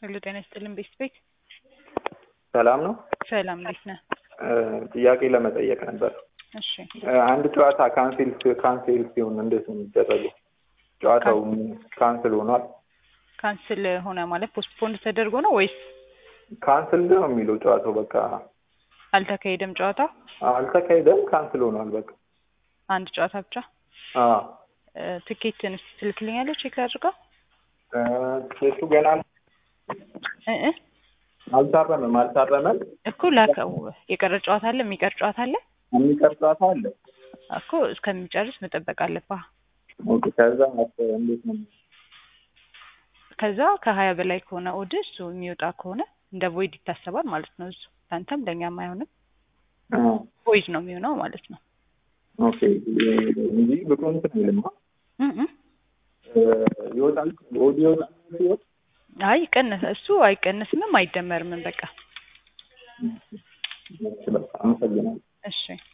ሄሎ ጤና ይስጥልን ቤስት ቤት ሰላም ነው። ሰላም እንዴት ነህ? ጥያቄ ለመጠየቅ ነበር። እሺ አንድ ጨዋታ ካንሴል ካንሴል ሲሆን እንዴት ነው የሚደረገው? ጨዋታው ካንስል ሆኗል። ካንስል ሆነ ማለት ፖስትፖንድ ተደርጎ ነው ወይስ ካንስል ነው የሚለው ጨዋታው በቃ አልተካሄደም? ጨዋታው አልተካሄደም፣ ካንስል ሆኗል። በቃ አንድ ጨዋታ ብቻ። አዎ ትኬትን እስኪ ትልክልኛለህ? ቼክ ላድርገው። ኬሱ ገና እ እ አልታረመም አልታረመም። እኮ ላከው። የቀረ ጨዋታ አለ? የሚቀር ጨዋታ አለ? የሚቀር ጨዋታ አለ እኮ እስከሚጨርስ መጠበቅ አለብህ። ኦኬ። ከዛ እንዴት ነው ከዛ ከሀያ በላይ ከሆነ ኦድ እሱ የሚወጣ ከሆነ እንደ ቮይድ ይታሰባል ማለት ነው። እሱ ለአንተም ለእኛም አይሆንም፣ ቮይድ ነው የሚሆነው ማለት ነው። ኦኬ እንጂ ብቁ እንትን አይልማ እ እ ይወጣል ኦድ ይወጣል ሲወጥ አይ ቀነሰ እሱ አይቀንስምም አይደመርምም። በቃ አመሰግናለሁ። እሺ